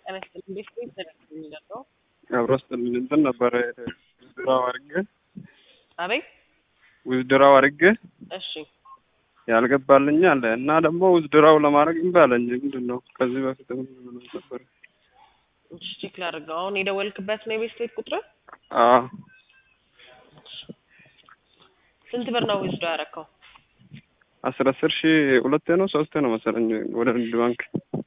ጤና ይስጥልኝ። ቤት ቤት ተደርጎ የሚለው አብሮ ስጥልኝ እንትን ነበረ ውዝድራው አድርጌ አቤት ውዝድራው አድርጌ እሺ ያልገባልኝ አለ እና ደግሞ ውዝድራው ለማድረግ እምቢ አለኝ። ምንድን ነው ከዚህ በፊት ነበር? እሺ ቼክ ላድርገው። አሁን የደወልክበት ነው የቤት ቤት ቁጥር? አዎ ስንት ብር ነው ውዝዶ ያደረከው? አስር አስር ሺህ ሁለቴ ነው ሶስቴ ነው መሰለኝ ወደ ንግድ ባንክ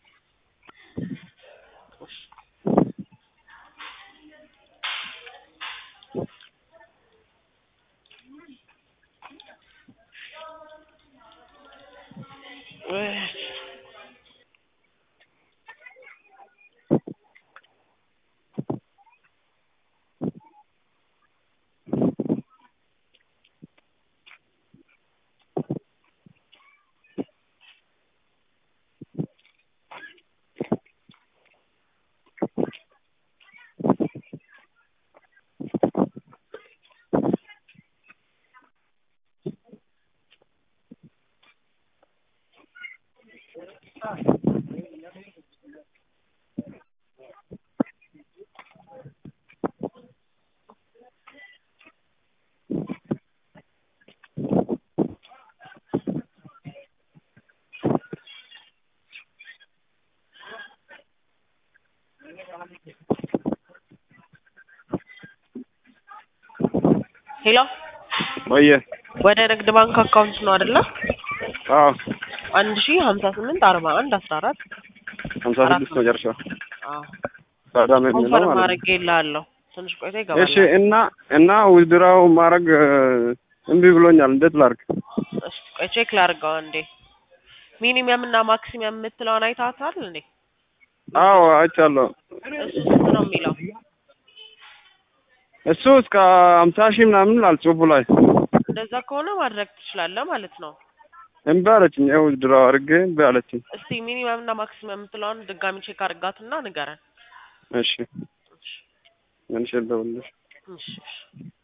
ሄሎ ወየ ወደ ንግድ ባንክ አካውንት ነው አይደለ? አዎ አንድ ሺህ ሀምሳ ስምንት አርባ አንድ አስራ አራት ሀምሳ ስድስት መጨረሻ አዎ ሳዳም የሚለው ኮንፈርም ማለት ነው። ማድረግ ይላለሁ ትንሽ ቆይታ ይገባል። እሺ እና እና ውዝድራው ማድረግ እምቢ ብሎኛል። እንዴት ላድርግ? እሺ ቆይ ቼክ ላድርገው አንዴ። ሚኒመም እና ማክሲመም የምትለውን አይታታል እንዴ? አዎ አይቻለሁ። እሱ ስንት ነው የሚለው? እሱ እስከ ሀምሳ ሺህ ምናምን ይላል ጽሑፉ ላይ። እንደዛ ከሆነ ማድረግ ትችላለህ ማለት ነው። እምቢ አለችኝ። ይኸው ውዝድራው አድርጌ እምቢ አለችኝ። እስቲ ሚኒመም እና ማክሲመም የምትለውን ድጋሚ ቼክ አድርጋትና ንገረን። እሺ መልሼ ልደውልልሽ። እሺ እሺ